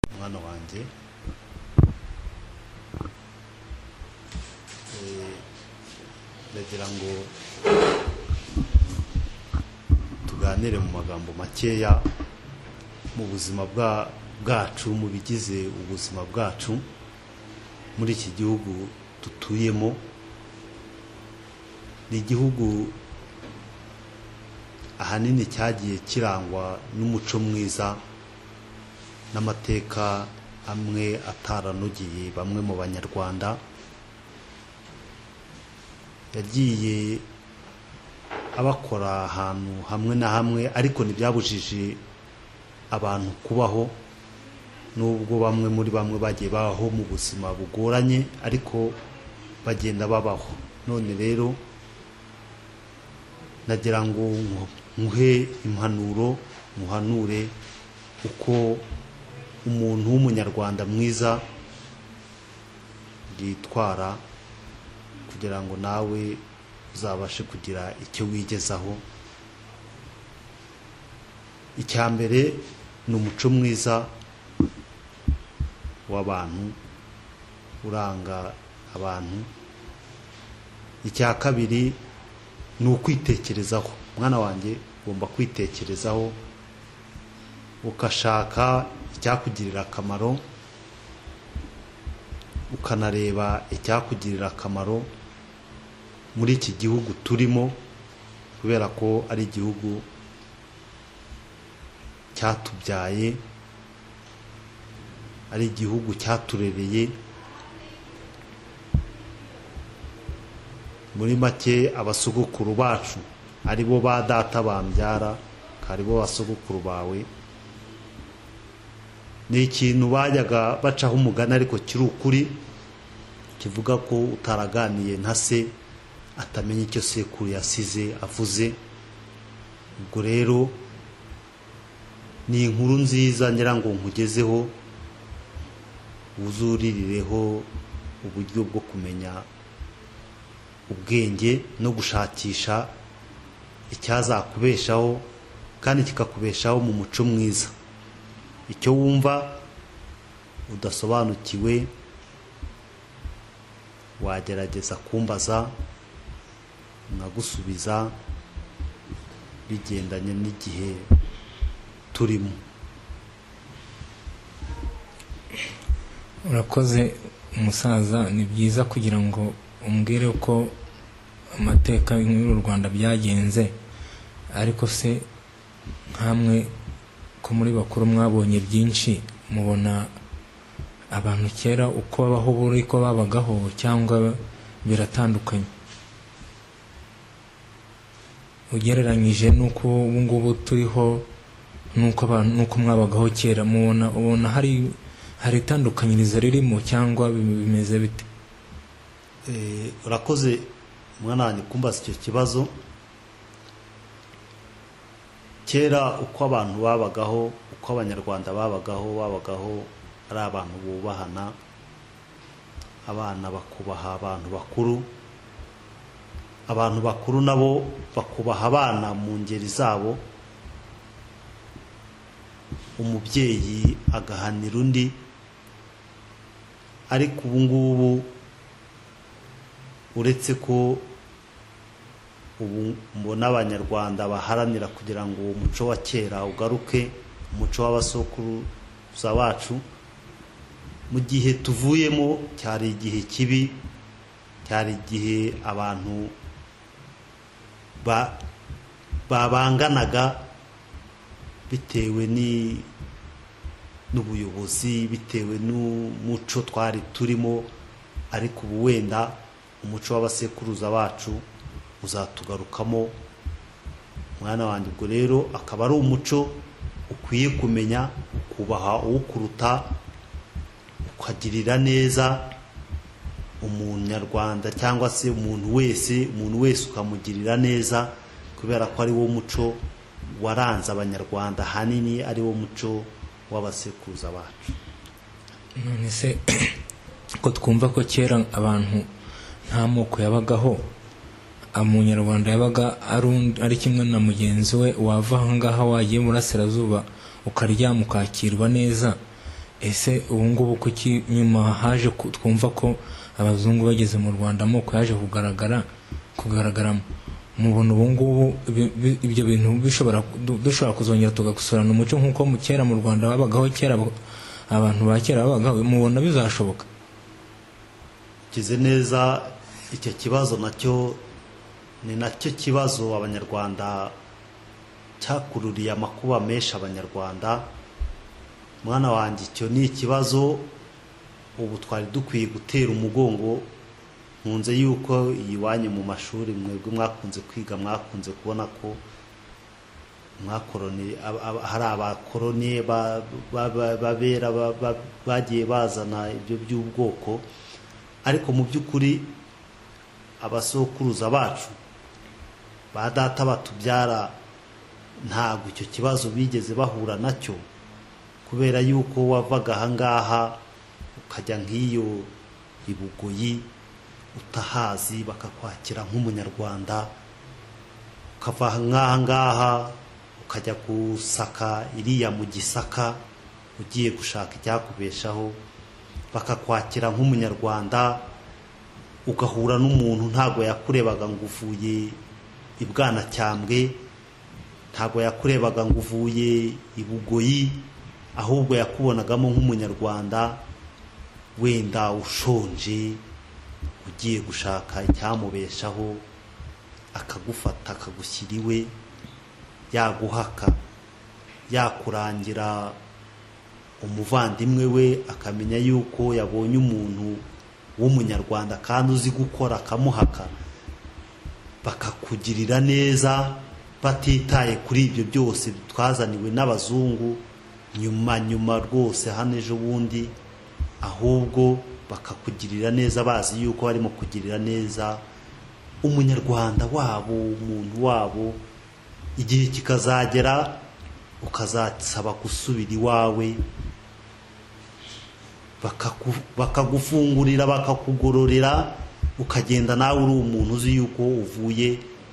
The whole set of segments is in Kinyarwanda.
n'umwana wanjye Eh, ndagira ngo tuganire mu magambo makeya mu buzima bwa- bwacu mu bigize ubuzima bwacu muri iki gihugu dutuyemo ni igihugu ahanini cyagiye kirangwa n'umuco mwiza n'amateka amwe ataranogeye bamwe mu banyarwanda yagiye abakora ahantu hamwe na hamwe ariko ntibyabujije abantu kubaho nubwo bamwe muri bamwe bagiye babaho mu buzima bugoranye ariko bagenda babaho none rero nagira ngo nku- nkuhe impanuro muhanure uko umuntu w'umunyarwanda mwiza yitwara kugira ngo nawe uzabashe kugira icyo wigezaho icya mbere ni umuco mwiza w'abantu uranga abantu icya kabiri ni ukwitekerezaho mwana wanjye ugomba kwitekerezaho ugashaka icyakugirira akamaro ukanareba icyakugirira akamaro muri iki gihugu turimo kubera ko ari igihugu cyatubyaye ari igihugu cyaturereye muri make abasogokuru bacu ari bo ba data bambyara ari bo basogokuru bawe ni ikintu bajyaga bacaho umugani ariko kiri ukuri kivuga ko utaraganiye nka se atamenya icyo sekuru yasize avuze ubwo rero ni inkuru nziza ngira ngo nkugezeho wuzuririreho uburyo bwo kumenya ubwenge no gushakisha icyazakubeshaho kandi kikakubeshaho mu muco mwiza icyo wumva udasobanukiwe wagerageza kumbaza nkagusubiza bigendanye n'igihe turimo urakoze umusaza ni byiza kugira ngo umbwire uko amateka muri uru rwanda byagenze ariko se nkamwe ko muri bakuru mwabonye byinshi mubona abantu kera uko babaho buri ko babagaho cyangwa biratandukanye ugereranyije n'uko ubu ngubu turiho n'uko abantu n'uko mwabagaho kera mubona ubona hari hari itandukanyirizo ririmo cyangwa bimeze bite Eh, urakoze mwana wanjye kumbaza icyo kibazo kera uko abantu babagaho uko abanyarwanda babagaho babagaho ari abantu bubahana abana bakubaha abantu bakuru abantu bakuru nabo bakubaha abana mu ngeri zabo umubyeyi agahanira undi ariko ubu ngubu uretse ko ubu mbona abanyarwanda baharanira kugira ngo uwo muco wa kera ugaruke umuco w'abasokuruza bacu mu gihe tuvuyemo cyari igihe kibi cyari igihe abantu ba- babanganaga bitewe ni- n'ubuyobozi bitewe n'umuco twari turimo ariko ubu wenda umuco w'abasekuruza bacu uzatugarukamo mwana wanjye ubwo rero akaba ari umuco ukwiye kumenya ukubaha uwukuruta ukagirira neza umunyarwanda cyangwa se umuntu wese umuntu wese ukamugirira neza kubera ko ari wo muco waranze abanyarwanda ahanini ari wo muco w'abasekuruza bacu none se ko twumva ko kera abantu nta moko yabagaho umunyarwanda yabaga ari undi- ari kimwe na mugenzi we wava ahangaha wagiye iburasirazuba ukaryama ukakirwa neza ese ubu ngubu kuki nyuma haje ku- twumva ko abazungu bageze mu rwanda amoko yaje kugaragara kugaragaramo mubona ubu ngubu ibi- bi- ibyo bintu bishobora du- dushobora kuzongera tugagusurana umuco nk'uko mu kera mu rwanda babagaho kera abo- abantu ba kera babagaho mubona bizashoboka ukize neza icyo kibazo nacyo ni nacyo kibazo abanyarwanda cyakururiye amakuba menshi abanyarwanda mwana wanjye icyo ni ikibazo ubu twari dukwiye gutera umugongo nkunze yuko iyi wanyu mu mashuri mwebwe mwakunze kwiga mwakunze kubona ko mwakoroni ab- ab- hari abakoroni ba- ba- ba- babera ba- ba- bagiye bazana ibyo by'ubwoko ariko mu by'ukuri abasokuruza bacu ba data batubyara ntabwo icyo kibazo bigeze bahura nacyo kubera yuko wavaga ahangaha ukajya nk'iyo i bugoyi utahazi bakakwakira nk'umunyarwanda ukava nk'aha ngaha ukajya gusaka iriya mu gisaka ugiye gushaka icyakubeshaho bakakwakira nk'umunyarwanda ugahura n'umuntu ntabwo yakurebaga ngo uvuye i bwanacyambwe ntabwo yakurebaga ngo uvuye i bugoyi ahubwo yakubonagamo nk'umunyarwanda wenda ushonje ugiye gushaka icyamubeshaho akagufata akagushyira iwe yaguhaka yakurangira umuvandimwe we akamenya yuko yabonye umuntu w'umunyarwanda kandi uzi gukora akamuhaka bakakugirira neza batitaye kuri ibyo byose twazaniwe n'abazungu nyuma nyuma rwose hano ejo bundi ahubwo bakakugirira neza bazi yuko barimo kugirira neza umunyarwanda wabo umuntu wabo igihe kikazagera ukazasaba gusubira iwawe bakaku- bakagufungurira bakakugororera ukagenda nawe uri umuntu uzi yuko uvuye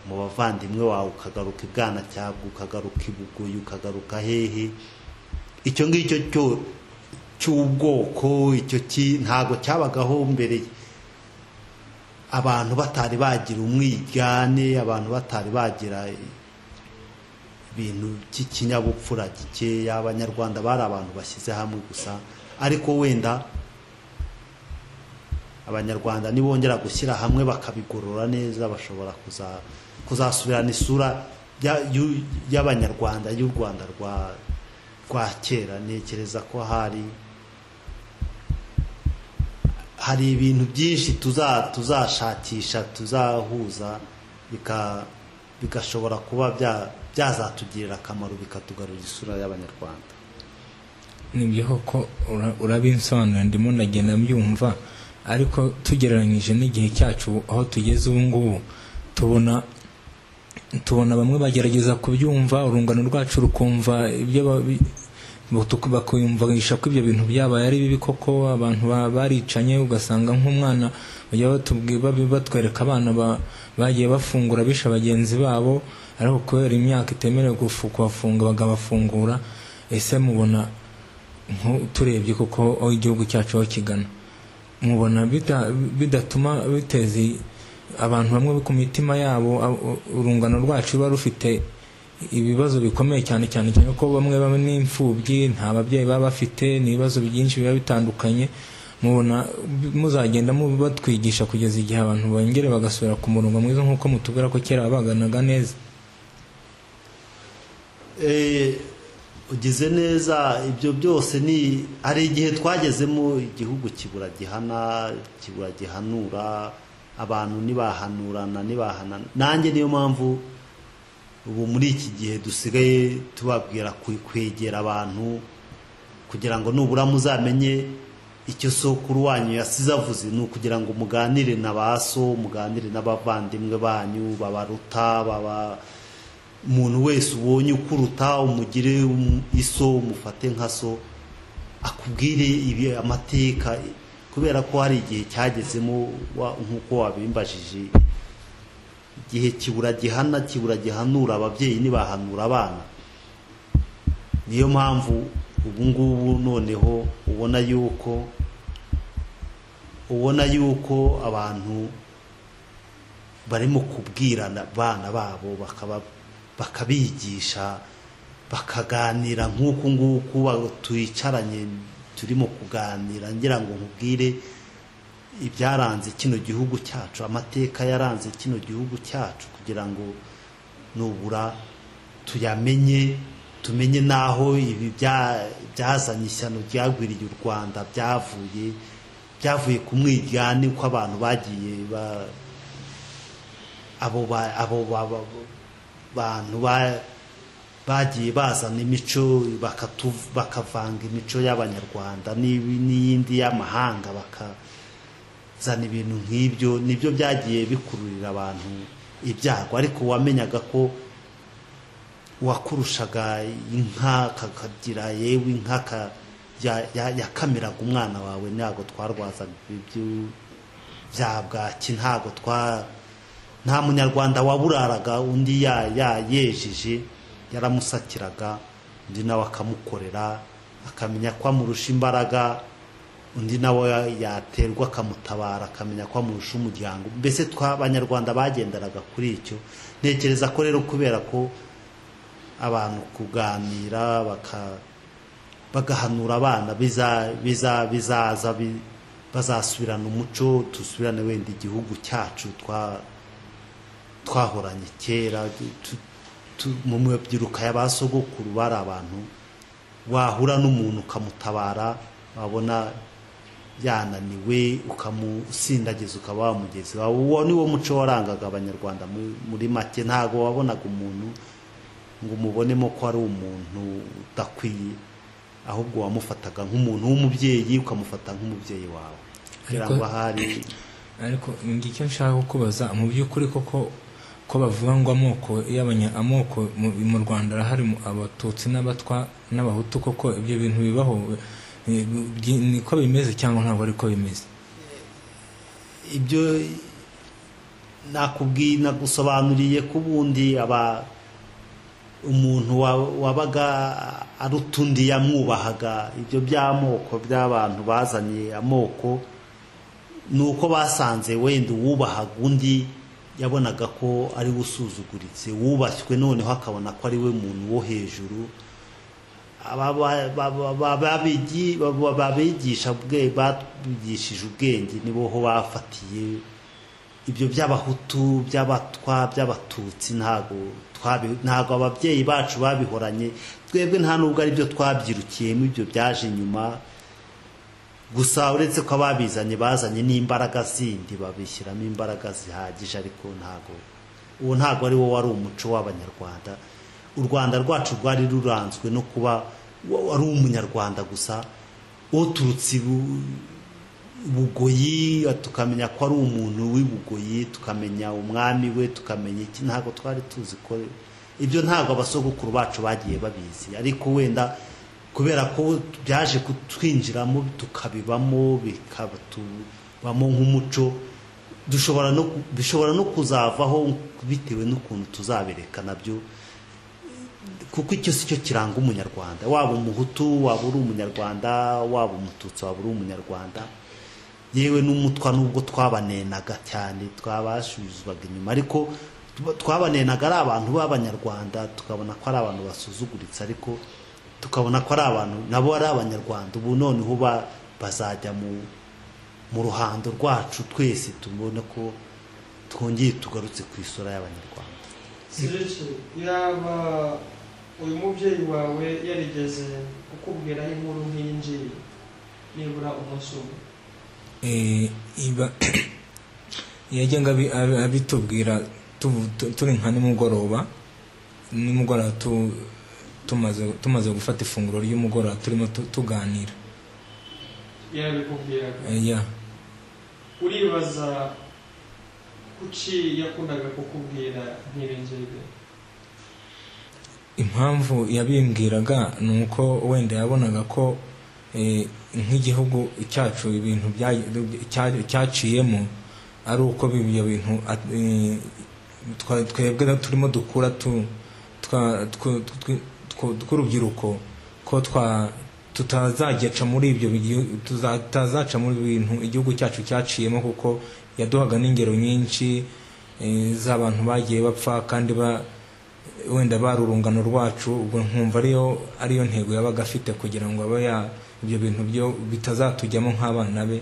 mu bavandimwe bawe ukagaruka ibwana cyabwo ukagaruka ibugoyi ukagaruka hehe icyo ngicyo cyo cy'ubwoko icyo ki ntabwo cyabagaho mbere abantu batari bagira umwigane abantu batari bagira ibintu by'ikinyabupfura gikeya abanyarwanda bari abantu bashyize hamwe gusa ariko wenda abanyarwanda nibongera gushyira hamwe bakabigorora neza bashobora kuza- kuzasubirana isura ya- y'u- y'abanyarwanda y'u rwanda rwa rwa kera ntekereza ko hari hari ibintu byinshi tuza tuzashakisha tuzahuza bika bigashobora kuba bya- byazatugirira akamaro bikatugarurira isura y'abanyarwanda ni byo koko ura- urabinsobanurira ndimo ndagenda mbyumva ariko tugereranyije n'igihe cyacu ubu- aho tugeze ubu ngubu tubona tubona bamwe bagerageza kubyumva urungano rwacu rukumva ibyo ba- bi- butu- bakumvisha ko ibyo bintu byabaye ari bibi koko abantu ba- baricanye ugasanga nk'umwana bajya batubwi- babi- batwereka abana ba- bagiye bafungura bishe bagenzi babo ariko kubera imyaka itemerewe gufu- kubafunga bakabafungura ese mubona nko turebye kuko aho igihugu cyacu aho kigana mubona bida- bidatuma biteza i- abantu bamwe ku mitima yabo a- u- urungano rwacu ruba rufite ibibazo bikomeye cyane cyane cyane ko bamwe bamwe n'imfubyi nta babyeyi baba bafite ni ibibazo byinshi biba bitandukanye mubona bi- muzagenda mu- batwigisha kugeza igihe abantu bongere bagasubira ku murongo mwiza nk'uko mutubwira ko kera baganaga neza Eh, ugize neza ibyo byose ni hari igihe twagezemo igihugu kibura gihana kibura gihanura abantu ntibahanurana ntibahanana nanjye niyo mpamvu ubu muri iki gihe dusigaye tubabwira kwe- kwegera abantu kugira ngo nubura muzamenye icyo sokuru wanyu yasize avuze ni ukugira ngo muganire na ba so muganire n'abavandimwe banyu babaruta baba umuntu wese ubonye ukuruta umugire um- iso umufate nka so akubwire ibi amateka kubera ko hari igihe cyagezemo wa- nk'uko wabimbajije igihe kibura gihana kibura gihanura ababyeyi ntibahanura abana niyo mpamvu ubu ngubu noneho ubona yuko ubona yuko abantu barimo kubwirana abana babo bakaba bakabigisha bakaganira nk'uku nguku ba- twicaranye turimo kuganira ngira ngo nkubwire ibyaranze kino gihugu cyacu amateka yaranze kino gihugu cyacu kugira ngo nubura tuyamenye tumenye n'aho ibi bya- byazanye ishyano ryagwiriye u rwanda byavuye byavuye ku mwiryane uko abantu bagiye ba- abo ba- abo ba- ba- bantu ba- bagiye bazana imico bakatu- bakavanga imico y'abanyarwanda n'ibi- n'iyindi y'amahanga bakazana ibintu nk'ibyo nibyo byagiye bikururira abantu ibyago ariko wamenyaga ko uwakurushaga inka kakagira yewe inka ka- ya- ya- yakamiraga umwana wawe ntabwo twarwazaga ibyo bya bwaki ntabwo twa nta munyarwanda waburaraga undi ya- ya- yejeje yaramusakiraga undi nawe akamukorera akamenya ko amurusha imbaraga undi nawe yaterwa akamutabara akamenya ko amurusha umuryango mbese twa abanyarwanda bagenderaga kuri icyo ntekereza ko rero kubera ko abantu kuganira baka bagahanura abana biza biza bizaza bi- bazasubirana umuco dusubirane wenda igihugu cyacu twa twahoranye kera tu- tu- mu mabyiruka y'abasogokuru bari abantu wahura n'umuntu ukamutabara wabona yananiwe ukamusindagiza ukaba wamugezi wawe uwo ni wo muco warangaga abanyarwanda mu- muri make ntabwo wabonaga umuntu ngo umubonemo ko ari umuntu udakwiye ahubwo wamufataga nk'umuntu w'umubyeyi ukamufata nk'umubyeyi wawe kugira ngo ahari ariko ngicyo nshaka kukubaza mu by'ukuri koko ko bavuga ngo amoko y'abanya amoko mu, mu Rwanda arahari mu- abatutsi n'abatwa n'abahutu koko ibyo bintu bibaho eh, byi- niko bimeze cyangwa ntabwo ariko bimeze ibyo nakubwiye nagusobanuriye ko ubundi aba umuntu wa- wabaga aruta undi yamwubahaga ibyo by'amoko by'abantu bazanye amoko ni uko basanze wenda uwubahaga undi yabonaga ko ari we usuzuguritse wubashywe noneho akabona ko ari we muntu wo hejuru Aba- ba- ba- ba- ba- babigi- ba- ba- babigisha ubwe- babigishije ubwenge nibo ho bafatiye ibyo by'abahutu by'abatwa by'abatutsi ntago twabi- ntago ababyeyi bacu babihoranye twebwe nta nubwo ari byo twabyirukiyemo ibyo byaje inyuma gusa uretse ko ababizanye bazanye n'imbaraga zindi babishyiramo imbaraga zihagije ariko ntago uwo ntago ari wo wari umuco w'abanyarwanda u rwanda rwacu rwari ruranzwe no kuba wa- wari umunyarwanda gusa uturutse ibu- bugoyi tukamenya ko ari umuntu w'ibugoyi tukamenya umwami we tukamenya iki ntabwo twari tuzi ko ibyo ntabwo abasogokuru bacu bagiye babizi ariko wenda kubera ko byaje kutwinjiramo tukabibamo bikatubamo nk'umuco dushobora no ku- bishobora no kuzavaho bitewe n'ukuntu tuzabireka nabyo kuko icyo si cyo kiranga umunyarwanda waba umuhutu waba uri umunyarwanda waba umututsi waba uri umunyarwanda yewe n'umutwa nubwo twabanenaga cyane twabasubizwaga inyuma ariko tuba- twabanenaga ari abantu b'abanyarwanda tukabona ko ari abantu basuzuguritse ariko tukabona ko ari abantu nabo ari abanyarwanda ubu noneho ba- bazajya mu mu ruhando rwacu twese tubone ko twongeye tugarutse ku isura y'abanyarwanda siriki yaba uyu mubyeyi wawe yarigeze kukubwiraho inkuru nk'iyi ngiyi nibura umunsi umwe Eh, iba yajyaga abi- abi- abitubwira tuvu- tu- turi nka nimugoroba nimugoroba tu- tumaze tumaze gufata ifunguro ry'umugoroba turimo tu- tuganira yarabikubwiraga Eh, ya uribaza kuki yakundaga kukubwira nk'ibi ngibi impamvu yabimbwiraga ni uko wenda yabonaga ko eh, nk'igihugu cyacu ibintu bya- cya- cyaciyemo ari uko ibyo bintu at- eh, twa- twebwe turimo dukura tu- twa- tw- tw- tw- tw- tw'urubyiruko ko twa- tutazaca muri ibyo bigihu- tutazaca muri ibi bintu igihugu cyacu cyaciyemo kuko yaduhaga n'ingero nyinshi eh, z'abantu bagiye bapfa kandi ba wenda bari urungano rwacu ubwo nkumva ariyo ariyo ntego yabaga afite kugira ngo abe ya ibyo bintu byo bitazatujyamo nk'abana be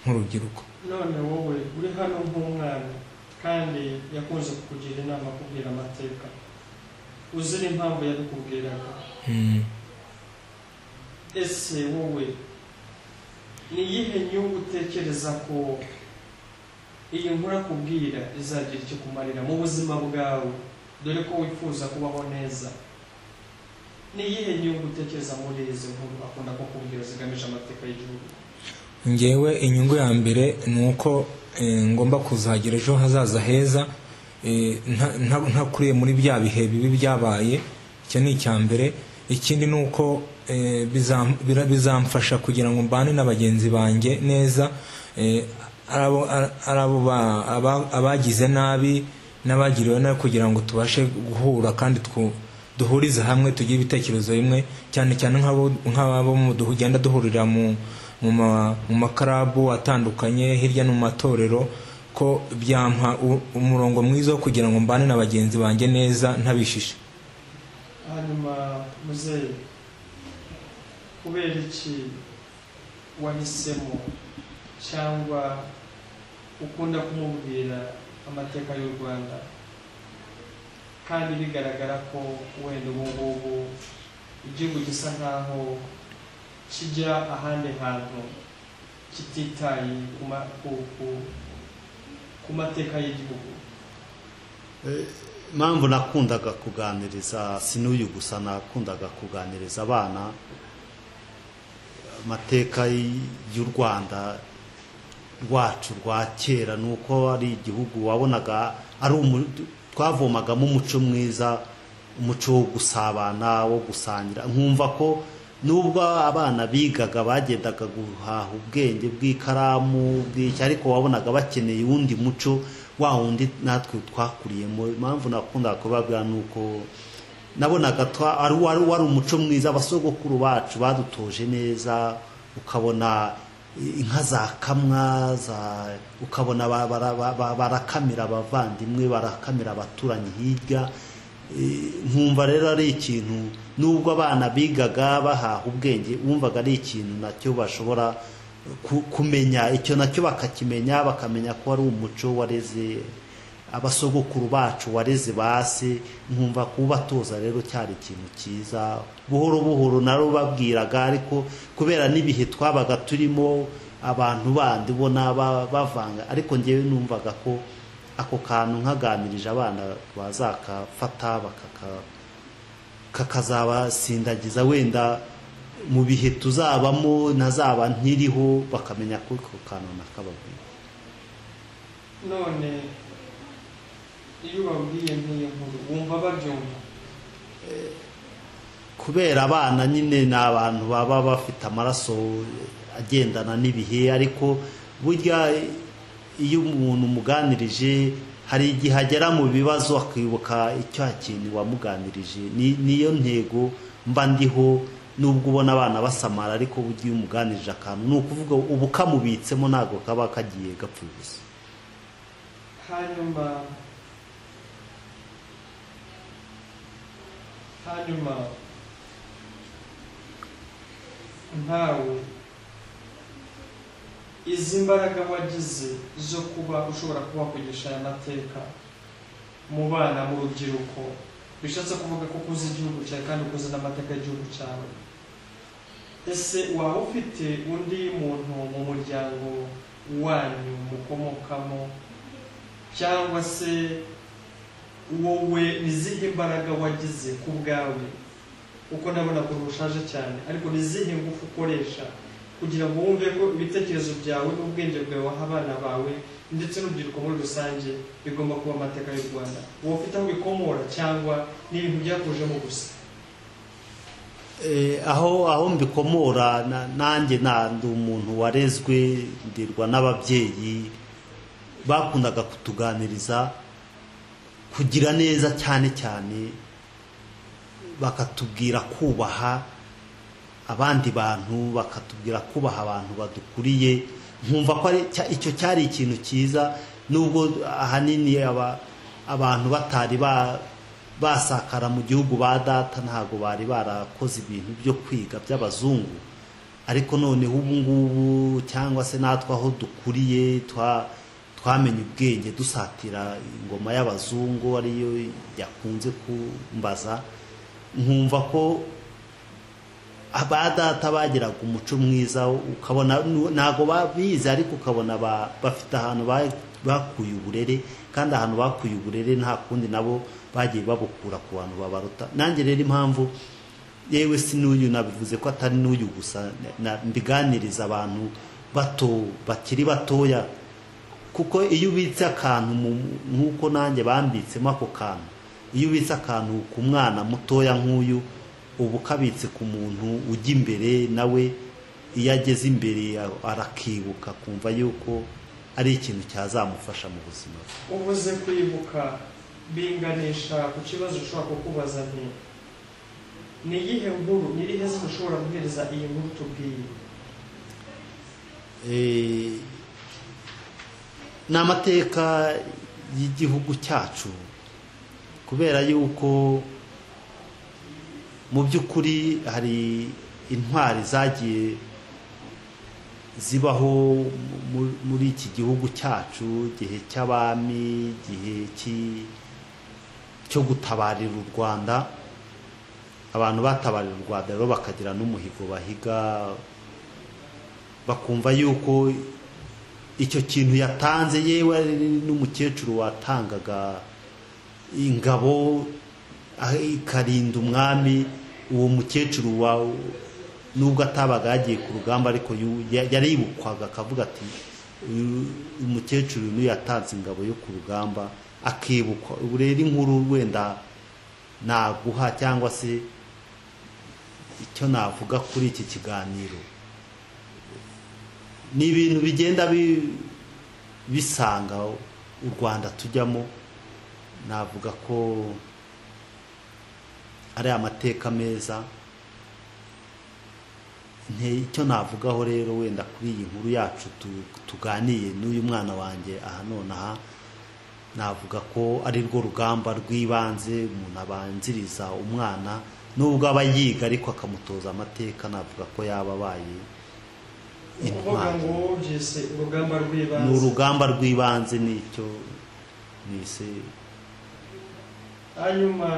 nk'urubyiruko none wowe uri hano nk'umwana kandi yakunze kukugira inama kubwira amateka uzira impamvu yabikubwiraga Mm. ese wowe ni iyihe nyungu utekereza ko iyi nkura kubwira izagira icyo kumarira mu buzima bwawe dore ko wifuza kubaho neza ni iyihe nyungu utekereza muri izi nkuru akunda kukubwira zigamije amateka y'igihugu ngewe inyungu ya mbere ni uko eh, ngomba kuzagira ejo hazaza heza eh, nta- nta- ntakuriye muri bya bihe bibi byabaye icyo ni icya mbere ikindi ni uko eh, bizam- bira- bizamfasha kugira ngo mbane na bagenzi banjye neza eh, arabo- ara- arabo ba- aba- abagize nabi n'abagiriwe nabi kugira ngo tubashe guhura kandi twu- duhurize hamwe tugire ibitekerezo bimwe cyane cyane nk'abo nk'abo mu- ugenda duhurira mu mu ma- mu makarabu atandukanye hirya no mu matorero ko byampa u- umurongo mwiza wo kugira ngo mbane na bagenzi banjye neza ntabishishe hanyuma muzeyi kubera iki wahisemo cyangwa ukunda kumubwira amateka y'u rwanda kandi bigaragara ko wenda ubu ngubu igihugu gisa nkaho kijya ahandi hantu kititaye ku ma- ku- ku- ku mateka y'igihugu impamvu nakundaga kuganiriza si n'uyu gusa nakundaga kuganiriza abana amateka y'u rwanda rwacu rwa kera ni uko ari igihugu wabonaga ari umu- twavomagamo umuco mwiza umuco wo gusabana wo gusangira nkumva ko nubwo abana bigaga bagendaga guhaha ubwenge bw'ikaramu bw'iki ariko wabonaga bakeneye uwundi muco wa wundi natwe twakuriyemo impamvu nakundaga kubabwira ni uko nabonaga twa- ari wari wari umuco mwiza abasogokuru bacu badutoje neza ukabona inka zakamwa za ukabona ba- bara- ba- ba- barakamira abavandimwe barakamira abaturanyi hirya Eh, nkumva rero ari ikintu nubwo abana bigaga bahaha ubwenge wumvaga ari ikintu nacyo bashobora ku- kumenya icyo nacyo bakakimenya bakamenya ko ari umuco wareze abasogokuru bacu wareze basi nkumva kubatoza rero cyari ikintu cyiza buhoro buhoro naro babwiraga ariko kubera n'ibihe twabaga turimo abantu bandi ubona ba- bavanga ariko ngewe numvaga ko ako kantu nkaganirije abana bazakafata bakaka kakazabasindagiza wenda mu bihe tuzabamo ntazaba nkiriho bakamenya ko ako kantu nakababwiye none iyo babwiye nk'iyo nkuru wumva babyumva kubera abana nyine ni abantu baba bafite amaraso agendana n'ibihe ariko burya iyo umuntu umuganirije hari igihe agera mu bibazo akibuka icya kintu wamuganirije Ni- niyo ntego mba ndiho nubwo ubona abana basamara ariko burya iyo umuganirije akantu ni ukuvuga ubu kamubitsemo ntabwo kaba kagiye gapfa ubusa hanyuma hanyuma ntawe izi mbaraga wagize zo kuba ushobora kubakoresha aya mateka mu bana mu rubyiruko bishatse kuvuga ko ukuze igihugu cyawe kandi ukuze n'amateka y'igihugu cyawe ese waba ufite undi muntu mu muryango wanyu mukomokamo cyangwa se wowe ni izihe mbaraga wagize ku bwawe kuko ndabona ko rushaje cyane ariko ni izihe ngufu ukoresha kugira ngo wumve ko ibitekerezo byawe n'ubwenge bwawe waha abana bawe ndetse n'urubyiruko muri rusange bigomba kuba amateka y'u rwanda wowe ufite aho bikomora cyangwa ni ibintu byakujemo gusa Eh, aho aho mbikomora na- nanjye na ndi umuntu warezwe ndirwa n'ababyeyi bakundaga kutuganiriza kugira neza cyane cyane bakatubwira kubaha abandi bantu bakatubwira kubaha abantu badukuriye nkumva ko ari cya- icyo cyari ikintu cyiza nubwo ahanini aba- abantu batari ba- basakara mu gihugu ba data ntabwo bari barakoze ibintu byo kwiga by'abazungu ariko noneho ubu ngubu cyangwa se natwe aho dukuriye twa twamenye ubwenge dusatira ingoma y'abazungu ariyo yakunze kumbaza nkumva ko ba data bagiraga umuco mwiza ukabona ntabwo babizi ariko ukabona ba- bafite ahantu ba- bakuye uburere kandi ahantu bakuye uburere nta kundi nabo bagiye babukura ku bantu babaruta nanjye rero impamvu yewe si n'uyu nabivuze ko atari n'uyu gusa na- mbiganiriza abantu bato bakiri batoya kuko iyo ubitse akantu mu- nk'uko nanjye bambitsemo ako kantu iyo ubitse akantu ku mwana mutoya nk'uyu uba ukabitse ku muntu ujya imbere nawe iyo ageze imbere a- arakibuka akumva yuko ari ikintu cyazamufasha mu buzima bwe ubuze kwibuka binganisha ku kibazo ushobora kukubaza nti ni iyihe nkuru ni irihe zina ushobora guhereza iyi nkuru tubwiye Eh, ni amateka y'igihugu cyacu kubera yuko mu by'ukuri hari intwari zagiye zibaho mu- muri iki gihugu cyacu igihe cy'abami igihe cy'i- cyo gutabarira u rwanda abantu batabarira u rwanda rero bakagira n'umuhigo bahiga bakumva yuko icyo kintu yatanze yewe ari n'umukecuru watangaga ingabo ah, ikarinda umwami uwo mukecuru wa nubwo atabaga yagiye ku rugamba ariko yu- ya- yaribukwaga akavuga ati "Uyu- umukecuru niyo yatanze ingabo yo ku rugamba akibukwa ubu rero inkuru wenda naguha cyangwa se icyo navuga kuri iki kiganiro ni ibintu bigenda bi- bisanga u rwanda tujyamo navuga ko ari amateka meza Nte- icyo navugaho rero wenda kuri iyi nkuru yacu tu- tuganiye n'uyu mwana wanjye aha nonaha navuga ko ari rwo rugamba rw'ibanze umuntu abanziriza umwana nubwo aba yiga ariko akamutoza amateka navuga ko yaba abaye ni ukuvuga ngo wowe ubyise urugamba ni rw'ibanze urugamba rw'ibanze nicyo nise hanyuma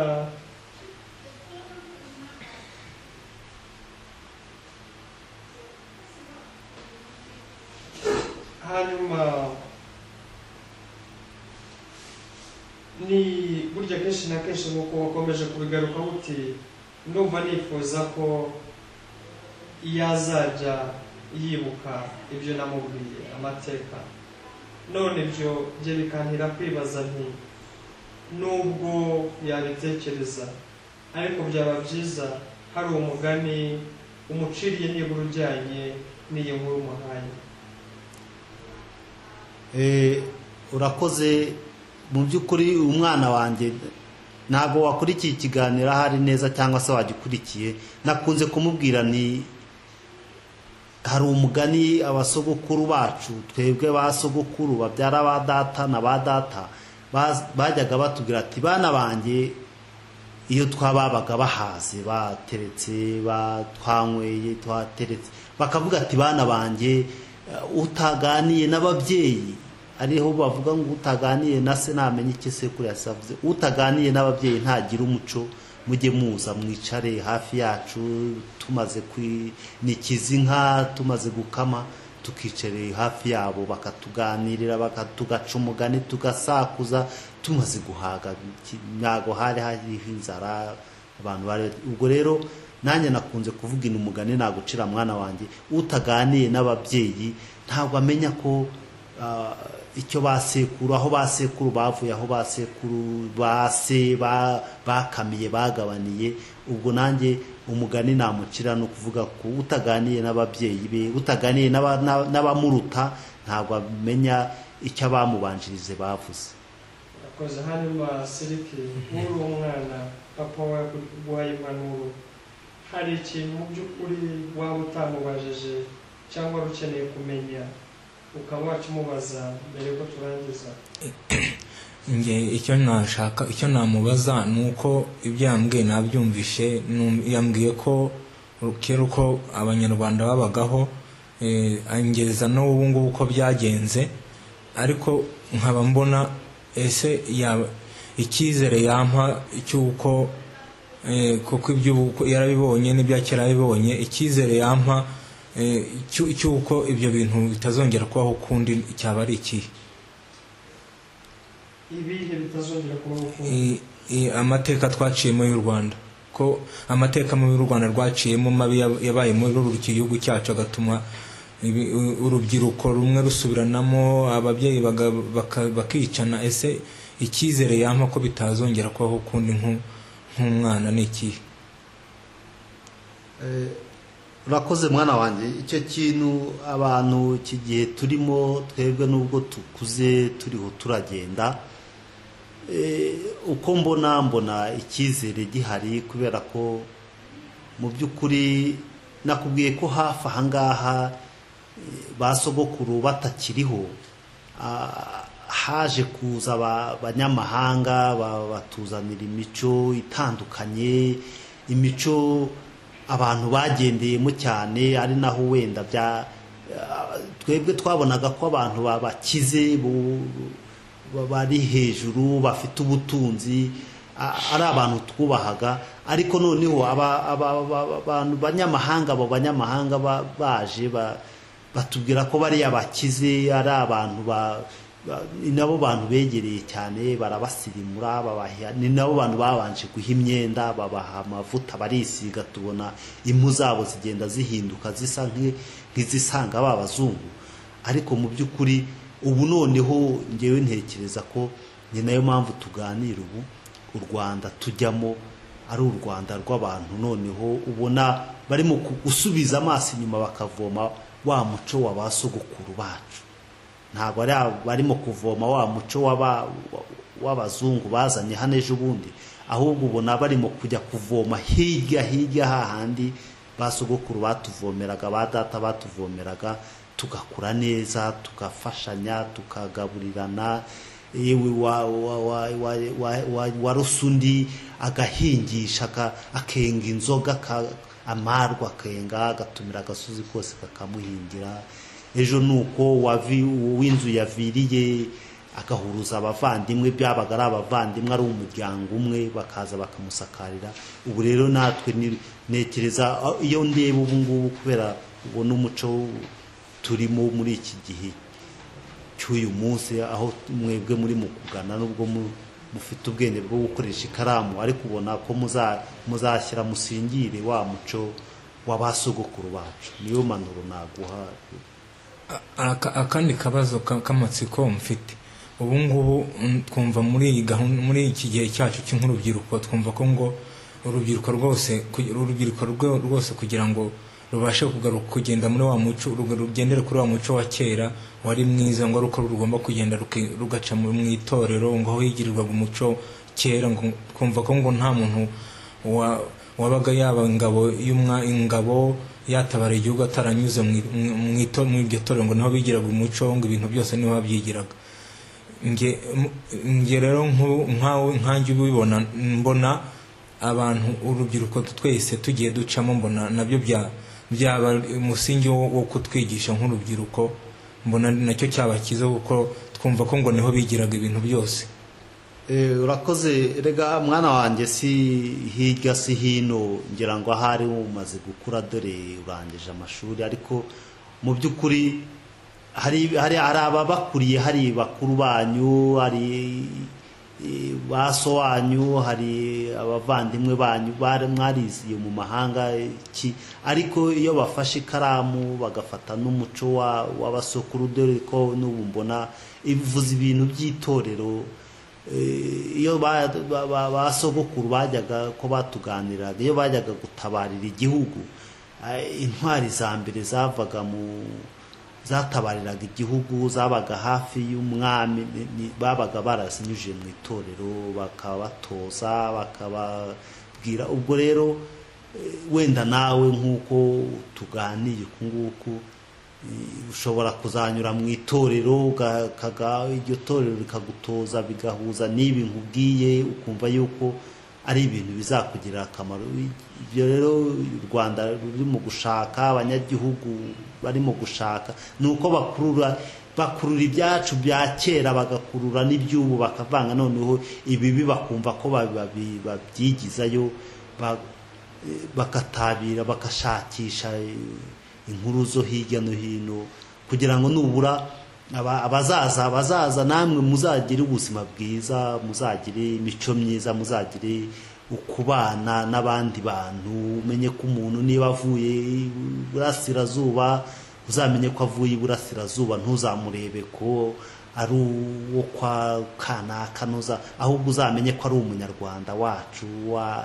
hanyuma ni burya kenshi na kenshi nk'uko wakomeje kubigaruka buti ndumva nifuza ko yazajya yibuka ibyo namubwiye amateka none ibyo bye bikantera kwibaza nti nubwo yabitekereza ariko byaba byiza hari umugani umuciriye nibura ujyanye n'iyi nkuru umuhaye Eh, urakoze mu by'ukuri umwana wanjye ntabwo wakurikiye ikiganiro ahari neza cyangwa se wagikurikiye nakunze kumubwira ni hari umugani abasogokuru bacu twebwe ba sogokuru babyara ba data na ba data baz- bajyaga batubwira ati bana banjye iyo twababaga bahaze bateretse ba- twanyweye twateretse bakavuga ati bana banjye eh, utaganiye n'ababyeyi ariho bavuga ngo utaganiye na se ntamenya icyo sekuru yasi avuze utaganiye n'ababyeyi ntagira umuco mujye muza mwicare hafi yacu tumaze kwi- nikiza inka tumaze gukama tukicareye hafi yabo bakatuganirira bakatugaca umugani tugasakuza tumaze guhaga iki- ntabwo hari hariho inzara abantu bari ubwo rero nanjye nakunze kuvuga ino umugani nagucira mwana wanjye utaganiye n'ababyeyi ntabwo amenya ko ah, icyo ba sekuru aho ba sekuru bavuye aho ba sekuru ba se ba- bakamiye bagabaniye ubwo nanjye umugani namucira ni ukuvuga ko utaganiye n'ababyeyi be utaganiye n'aba- n'aba- n'abamuruta ntabwo amenya icyo abamubanjirize bavuze akoze hanyuma siriki nk'uri umwana papa wawe yaguhaye impanuro hari ikintu mu by'ukuri waba utamubajije cyangwa wari ukeneye kumenya ukaba wakimubaza mbere yuko turangiza njye icyo nashaka icyo namubaza ni uko ibyo yambwiye nabyumvishe Num- yambwiye ko kera uko abanyarwanda babagaho eh, angeza n'ubu ngubu uko byagenze ariko nkaba mbona ese yaba icyizere yampa cy'uko eh, kuko iby'ubu yarabibonye n'ibya kera yarabibonye icyizere yampa eh, cy'u- cy'uko ibyo bintu bitazongera kubaho ukundi cyaba ari ikihe ibihe bitazongera kubaho ukundi I- i- amateka twaciyemo y'u rwanda ko amateka mabi y'u rwanda rwaciyemo mabi yab- yabaye muri ruru gihugu cyacu agatuma ibi- u- urubyiruko rumwe rusubiranamo ababyeyi baga- baka- bakicana ese icyizere yampa ko bitazongera kubaho ukundi nk'u- nk'umwana ni ikihe Eh, urakoze mwana wanjye icyo kintu abantu iki gihe turimo twebwe n'ubwo tukuze turiho turagenda Eh, uko mbona mbona icyizere gihari kubera ko mu by'ukuri nakubwiye ko hafi aha ngaha eh, ba sogokuru batakiriho ah, haje kuza aba- abanyamahanga ba- batuzanira imico itandukanye imico abantu bagendeyemo cyane ari naho wenda bya ah, twebwe twabonaga ko abantu babakize bu- ba- bari hejuru bafite ubutunzi a- ari abantu twubahaga ariko noneho aba- aba- aba- abantu banyamahanga abo banyamahanga ba- baje ba- batubwira ko bariya bakize ari abantu ba- ba- ni nabo bantu begereye cyane barabasirimura babaha ni nabo bantu babanje guha imyenda babaha amavuta barisiga tubona impu zabo zigenda zihinduka zisa nk'i- nk'izisanga ba bazungu ariko mu by'ukuri ubu noneho ngewe ntekereza ko ni nayo mpamvu tuganira ubu u rwanda tujyamo ari u rwanda rw'abantu noneho ubona barimo ku- gusubiza amaso inyuma bakavoma wa muco wa ba sogokuru bacu ntabwo ari aba- barimo kuvoma wa muco w'aba- w'abazungu bazanye hano ejo bundi ahubwo ubona barimo kujya kuvoma hirya hirya hahandi ba sogokuru batuvomeraga ba data batuvomeraga tugakura neza tugafashanya tukagaburirana yewe wa, wa, wa, wa, wa, wa, warusa undi agahingisha aka- akenga inzoga aka- amarwa akenga agatumira agasozi kose kakamuhingira ejo ni uko wavi- uw'inzu yaviriye agahuruza abavandimwe byabaga ari abavandimwe ari umuryango umwe bakaza bakamusakarira ubu rero natwe ni- ntekereza ah, iyo ndeba ubu ngubu kubera ubona umuco turimo muri iki gihe cy'uyu munsi aho mwebwe muri mu kugana nubwo mu- mufite ubwenge bwo gukoresha ikaramu ariko ubona ko muza- muzashyira musingire wa muco w'abasogokuru bacu niyo mpanuro naguha Aka- akandi kabazo ka- k'amatsiko mfite ubu ngubu mm, twumva muri iyi gahunda muri iki gihe cyacu cy'urubyiruko twumva ko ngo urubyiruko rwose ku- urubyiruko rwo- rwose kugira ngo rubashe kugaruka kugenda muri wa muco ruga- rugendere kuri wa muco wa kera wari mwiza ngo ari uko rugomba kugenda ruki- rugaca mu mu itorero ngo aho higirirwaga umuco kera ngo twumva ko ngo nta muntu wa- wabaga yaba ingabo y'umwa ingabo yatabara igihugu ataranyuze mu i- mu- mu ito- mu iryo torero ngo niho bigiraga umuco ngo ibintu byose niho babyigiraga nge mu- nge rero nk'ubu nkawe nkanjye ubibona mbona abantu urubyiruko twese tugiye ducamo mbona nabyo bya- byaba umusingi wo wo kutwigisha nk'urubyiruko mbona nacyo cyaba cyiza kuko twumva ko ngo niho bigiraga ibintu byose Eh, urakoze rega mwana wanjye si hirya si hino ngira ngo ahari umaze gukura dore urangije amashuri ariko mu by'ukuri hari hari hari ababakuriye hari bakuru banyu hari eh, ba so wanyu hari abavandimwe banyu bari mwariziye mu mahanga iki ariko iyo bafashe ikaramu bagafata n'umuco wa- w'abasokuru dore ko n'ubu mbona ivuze ibintu by'itorero Eh, iyo ba- ba- ba- ba sogokuru bajyaga ko batuganiraga iyo bajyaga gutabarira igihugu eh, intwari za mbere zavaga mu zatabariraga igihugu zabaga hafi y'umwami ni- ni- babaga barazinyujije mu itorero bakabatoza bakababwira ubwo rero wenda nawe nk'uko tuganiye uku nguku eh, ushobora kuzanyura mu itorero ugakaga iryo torero rikagutoza bigahuza n'ibi nkubwiye ukumva yuko ari ibintu bizakugirira akamaro ibyo rero u rwanda ruri mu gushaka abanyagihugu bari mu gushaka ni uko bakurura bakurura ibyacu bya kera bagakurura n'iby'ubu bakavanga noneho ibibi bakumva ko babi- babyigizayo ba- bakatabira bagashakisha eh, inkuru zo hirya no hino kugira ngo nubura aba- abazaza abazaza namwe muzagire ubuzima bwiza muzagire imico myiza muzagire ukubana n'abandi bantu umenye ko umuntu niba avuye iburasirazuba uzamenye ko avuye iburasirazuba ntuzamurebe ko ari uwo kwa kanaka ntuza ahubwo uzamenye ko ari umunyarwanda wacu wa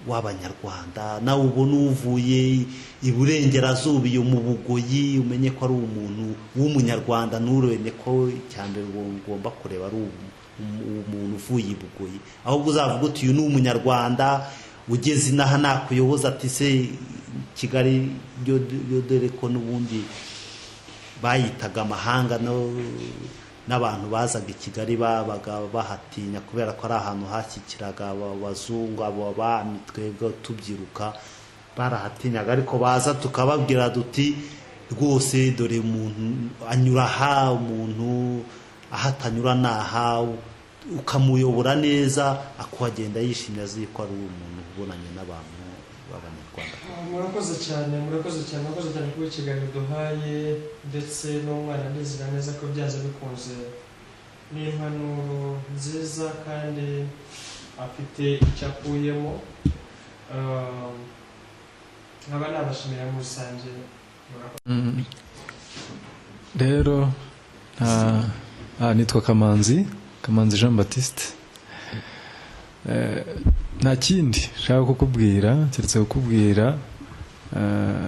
w'abanyarwanda nawe ubona uvuye iburengerazuba iyo mu bugoyi umenye ko ari umuntu w'umunyarwanda nturebe ko mbere ugomba kureba ari umu- umu- umuntu uvuye i bugoyi ahubwo uzavuga uti uyu ni umunyarwanda ugeze inaha nakuyoboza ati se kigali yo yo dore ko n'ubundi bayitaga amahanga no n'abantu bazaga i kigali babaga bahatinya kubera ko ari ahantu hashyikiraga aba- abazungu abo bami twebwe tubyiruka barahatinyaga ariko baza tukababwira duti rwose dore umuntu anyura aha umuntu aho atanyura ni aha ukamuyobora neza akuhagenda yishimye azi ko ari umuntu ubonanye n'abantu b'abanyarwanda murakoze cyane murakoze cyane murakoze cyane kuba ikiganiro duhaye ndetse n'umwana ndizera neza ko byanze bikunze ni impanuro nziza kandi afite icyo akuyemo Um, nkaba nabashimira muri rusange murakoze Mm. rero ah, ah, nitwa kamanzi kamanzi jean baptiste Eh, nta kindi nshaka kukubwira keretse kukubwira eh,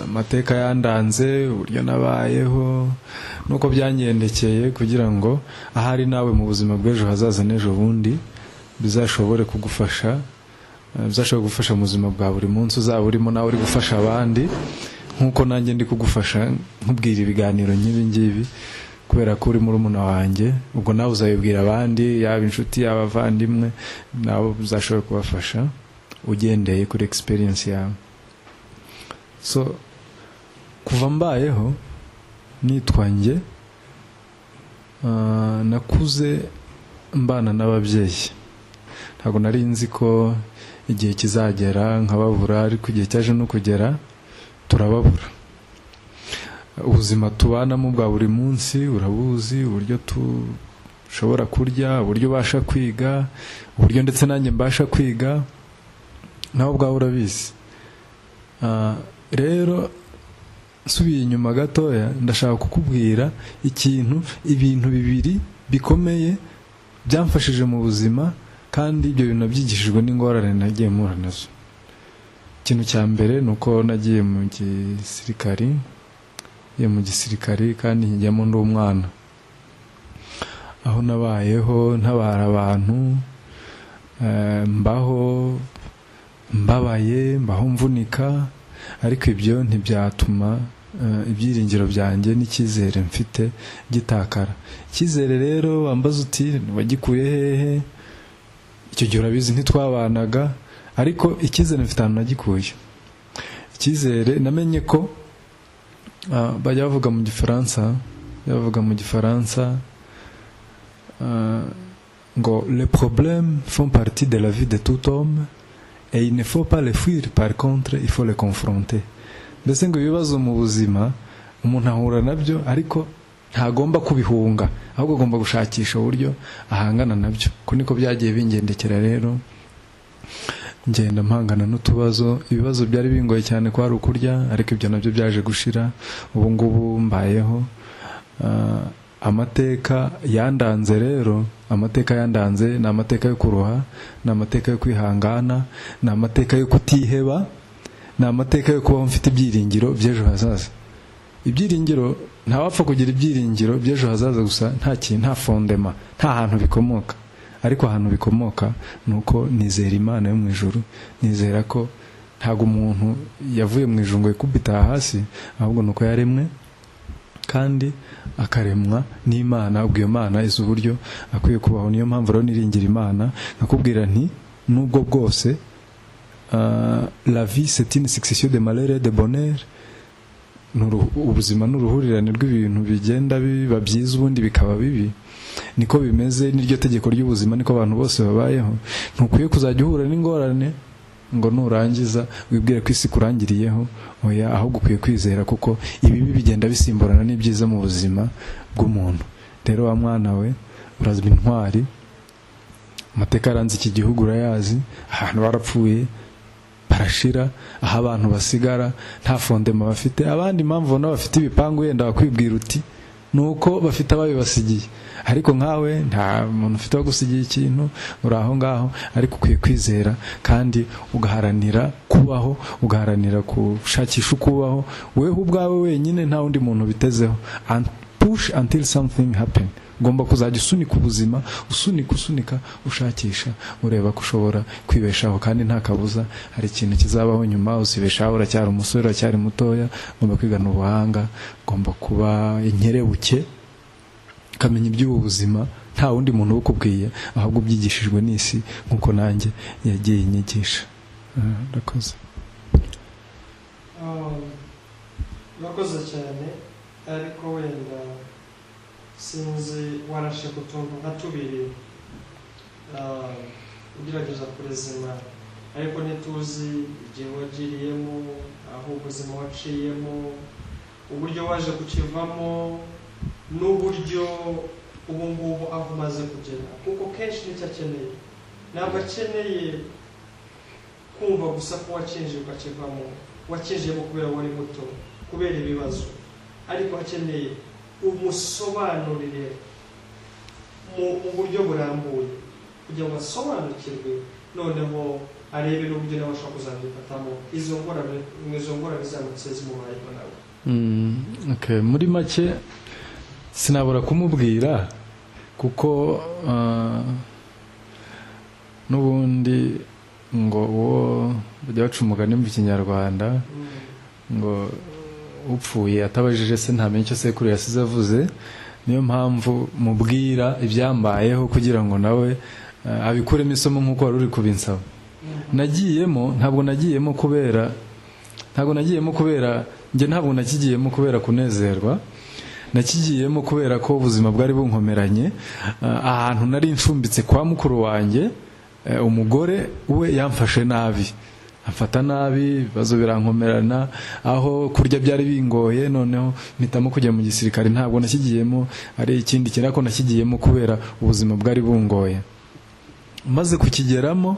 amateka yandanze uburyo nabayeho nuko byangendekeye kugira ngo ahari nawe mu buzima bw'ejo hazaza n'ejo bundi bizashobore kugufasha eh, bizashobora gufasha mu buzima bwa buri munsi uzaba urimo nawe uri gufasha abandi nk'uko nanjye ndi kugufasha nkubwira ibiganiro nk'ibi ngibi kubera ko uri murumuna wanjye ubwo nawe uzabibwira abandi yaba inshuti yaba abavandimwe nabo uzashobora kubafasha ugendeye kuri experience yawe so kuva mbayeho nitwa njye ah, nakuze mbana n'ababyeyi ntabwo nari nzi ko igihe kizagera nkababura ariko igihe cyaje no kugera turababura ubuzima tubanamo bwa buri munsi urabuzi uburyo dushobora kurya uburyo ubasha kwiga uburyo ndetse nanjye mbasha kwiga nawe ubwawe urabizi Ah, rero nsubiye inyuma gatoya ndashaka kukubwira ikintu ibintu bibiri bikomeye byamfashije mu buzima kandi ibyo bintu nabyigishijwe n'ingorane nagiye mpura nazo ikintu cya mbere ni uko nagiye mu gisirikari nagiye mu gisirikari kandi nkijyamo ndi umwana aho nabayeho ntabara abantu eh, mbaho mbabaye mbaho mvunika ariko ibyo ntibyatuma eh, ibyiringiro byanjye n'icyizere mfite gitakara icyizere rero wambaza uti wagikuye hehe icyo gihe urabizi ntitwabanaga ariko icyizere mfite ahantu nagikuye icyizere namenye ko ah, bajya bavuga mu gifaransa bajya bavuga mu gifaransa ah, ngo le problème font partie de la vie de tout homme et il ne faut pas les fuir par contre il faut les confronter mbese ngo ibibazo mu buzima umuntu ahura nabyo ariko ntagomba kubihunga ahubwo agomba gushakisha uburyo ahangana nabyo ko niko byagiye bingendekera rero ngenda mpangana n'utubazo ibibazo byari bingoye cyane ko hari ukurya ariko ibyo nabyo byaje gushira ubu ngubu mbayeho Ah, amateka yandanze rero amateka yandanze ni amateka yo kuroha ni amateka yo kwihangana ni amateka yo kutiheba ni amateka yo kubaho mfite ibyiringiro by'ejo hazaza ibyiringiro ntawapfa kugira ibyiringiro by'ejo hazaza gusa nta kintu nta fondema nta hantu bikomoka ariko ahantu bikomoka ni uko nizera imana yo mu ijuru nizera ko ntabwo umuntu yavuye mu ijungo yikubita hasi ahubwo ni uko yaremwe kandi akaremwa n'imana ubwo iyo mana izi uburyo akwiye kubaho niyo mpamvu rero niringira imana nkakubwira nti n'ubwo bwose ah, la vie c'est une succession de malheur et de bonheur Ni uru- ubuzima ni uruhurirane rw'ibintu bigenda biba byiza ubundi bikaba bibi niko bimeze n'iryo tegeko ry'ubuzima niko abantu bose babayeho ntukwiye kuzajya uhura n'ingorane ngo nurangiza wibwire ko isi kurangiriyeho oya ahubwo ukwiye kwizera kuko ibibi bigenda bisimburana n'ibyiza mu buzima bw'umuntu rero wa mwana we urazwi intwari amateka yaranze iki gihugu urayazi ahantu barapfuye barashira aho abantu basigara nta fondema bafite abandi impamvu ubona bafite ibipangu wenda wakwibwira uti ni uko bafite ababibasigiye ariko nkawe nta muntu ufite wagusigiye ikintu uri aho ngaho ariko ukwiye kwizera kandi ugaharanira kubaho ugaharanira gushakisha uko ubaho weho ubwawe wenyine nta wundi muntu ubitezeho and push until something happen ugomba kuzajya usunika ubuzima usunika usunika ushakisha ureba ko ushobora kwibeshaho kandi nta kabuza hari ikintu kizabaho nyuma uzibeshaho uracyari umusore uracyari mutoya ugomba kwigana ubuhanga ugomba kuba inkerebuke ukamenya iby'ubu buzima nta wundi muntu ubukubwiye ahubwo ubyigishijwe n'isi nk'uko nanjye yagiye inyigisha Ah, urakoze Um, urakoze cyane ariko wenda sinzi warashe ku tuntu nka tubiri um, ugerageza kurezima ariko ntituzi igihe wagiriyemo aho ubuzima waciyemo uburyo waje kukivamo n'uburyo ubu ngubu aho umaze kugera kuko kenshi nicyo akeneye ntabwo akeneye kumva gusa ko wakinjiye ukakivamo wakijemo kubera wari muto kubera ibibazo ariko akeneye umusobanurire mu mu buryo burambuye kugira ngo asobanukirwe noneho arebe n'uburyo nawe ashobora kuzabifatamo izo ngorane izo ngorane zamutse zimubayeho nawe Mm, okay. muri make sinabura kumubwira kuko ah, n'ubundi ngo uwo bajya baca umugani mu kinyarwanda Mm. ngo upfuye atabajije se ntamenya icyo sekuru yasize avuze niyo mpamvu mubwira ibyambayeho kugira ngo nawe ah, abikuremo isomo nk'uko wari uri kubinsaba nagiyemo ntabwo nagiyemo kubera ntabwo nagiyemo kubera njye ntabwo nakigiyemo kubera kunezerwa nakigiyemo kubera ko ubuzima bwari bunkomeranye Ah, ahantu nari nshumbitse kwa mukuru wanjye eh, umugore we yamfashe nabi amfata nabi ibibazo birankomerana aho kurya byari bingoye noneho mpitamo kujya mu gisirikare ntabwo nakigiyemo ari ikindi kintu ariko nakigiyemo kubera ubuzima bwari bungoye maze kukigeramo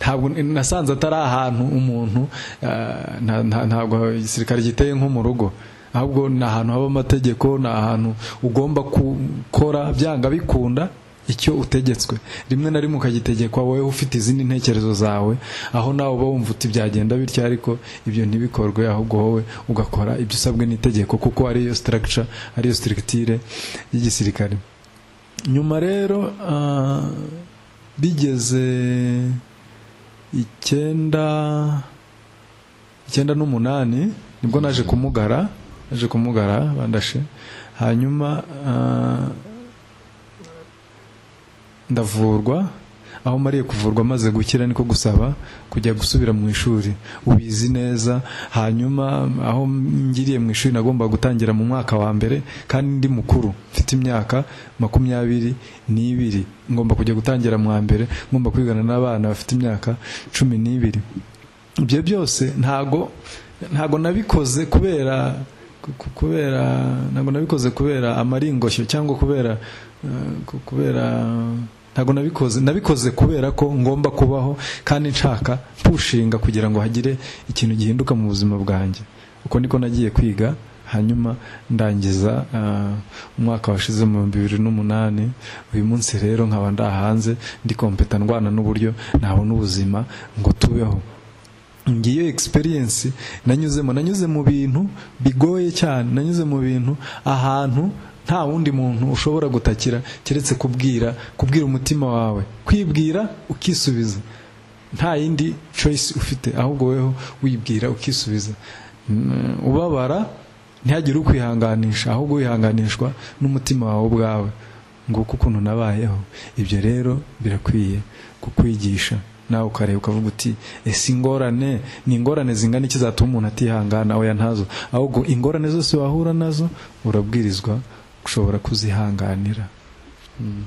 ntabwo nasanze atari ahantu umuntu eh, nta- nta- ntabwo igisirikare giteye nko mu rugo ahubwo ni ahantu haba amategeko ni ahantu ugomba gukora byanga bikunda icyo utegetswe rimwe na rimwe ukagitegekwa wowe ufite izindi ntekerezo zawe aho nawe uba wumva uti byagenda bityo ariko ibyo ntibikorwe ahubwo wowe ugakora ibyo usabwe n'itegeko kuko ariyo structure ariyo structure y'igisirikare nyuma rero ah, bigeze icyenda icyenda n'umunani nibwo naje kumugara naje kumugara bandashe hanyuma ah, ndavurwa aho mariye kuvurwa amaze gukira niko gusaba kujya gusubira mu ishuri ubizi neza hanyuma aho ngiriye mu ishuri nagomba gutangira mu mwaka wa mbere kandi ndi mukuru mfite imyaka makumyabiri n'ibiri ngomba kujya gutangira mu wa mbere ngomba kwigana n'abana bafite imyaka cumi n'ibiri ibyo byose ntago ntago nabikoze kubera ku- kubera ntago nabikoze kubera amaringoshyo cyangwa kubera eh, ku- kubera ntago nabikoze nabikoze kubera ko ngomba kubaho kandi nshaka pushinga kugira ngo hagire ikintu gihinduka mu buzima bwanjye uko niko nagiye kwiga hanyuma ndangiza eh, umwaka washize mu bihumbi bibiri n'umunani uyu munsi rero nkaba ndahanze ndi kompeta ndwana n'uburyo nabona ubuzima ngo tubeho ngiyo experience nanyuzemo nanyuze mu bintu bigoye cyane nanyuze mu bintu ahantu nta wundi muntu ushobora gutakira keretse kubwira kubwira umutima wawe kwibwira ukisubiza nta yindi choice ufite ahubwo weho wibwira ukisubiza Mm, ubabara ntihagire ukwihanganisha ahubwo wihanganishwa n'umutima wawe ubwawe nguko ukuntu nabayeho ibyo rero birakwiye kukwigisha nawe ukareba ukavuga uti ese ingorane ni ingorane zingana iki zatuma umuntu atihangana oya ntazo ahubwo ingorane zose wahura nazo urabwirizwa gushobora kuzihanganira Mm.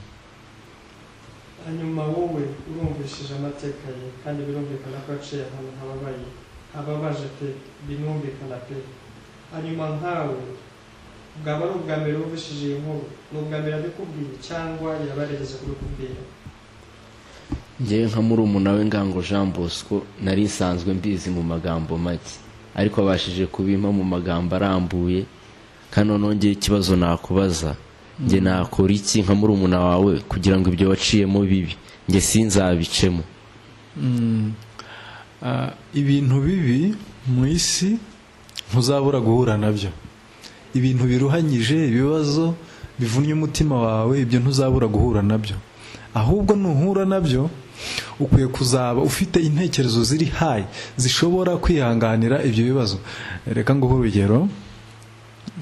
hanyuma wowe urumvishije amateka ye kandi birumvikana ko yaciye ahantu hababaye hababaje pe binumvikana pe hanyuma nkawe bwaba ari ubwa mbere wumvishije iyi nkuru ni ubwa mbere abikubwiye cyangwa yabaregeje kubikubwira ngewe nka murumuna we ngango jean bosco nari nsanzwe mbizi mu magambo make ariko abashije kubimpa mu magambo arambuye kandi noneho ngira ikibazo nakubaza njye nakora iki nka murumuna wawe kugira ngo ibyo waciyemo bibi njye sinzabicemo Mm. Ah, ibintu bibi mu isi ntuzabura guhura nabyo ibintu biruhanyije ibibazo bivunnye umutima wawe ibyo ntuzabura guhura nabyo ahubwo nuhura nabyo ukwiye kuzaba ufite intekerezo ziri hayi zishobora kwihanganira ibyo bibazo reka nguhe urugero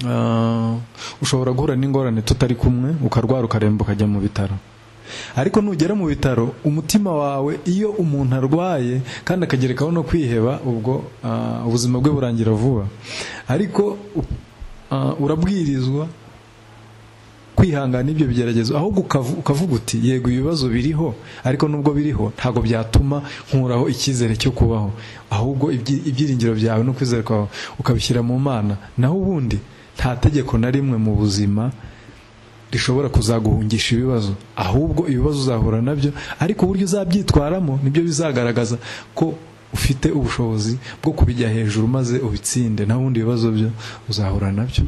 Ah, ushobora guhura n'ingorane tutari kumwe ukarwara ukaremba ukajya mu bitaro ariko nugera mu bitaro umutima wawe iyo umuntu arwaye kandi akagerekaho no kwiheba ubwo ah, ubuzima bwe burangira vuba ariko ah, urabwirizwa kwihangana ibyo bigeragezo ahubwo ukavu- ukavuga uti yego ibibazo biriho ariko nubwo biriho ntabwo byatuma nkuraho icyizere cyo kubaho ahubwo ibyi- ibyiringiro byawe no kwizera kwawe ukabishyira mu mana naho ubundi nta tegeko na rimwe mu buzima rishobora kuzaguhungisha ibibazo ahubwo ibibazo uzahura nabyo ariko uburyo uzabyitwaramo nibyo bizagaragaza ko ufite ubushobozi bwo kubijya hejuru maze ubitsinde naho ubundi ibibazo byo uzahura nabyo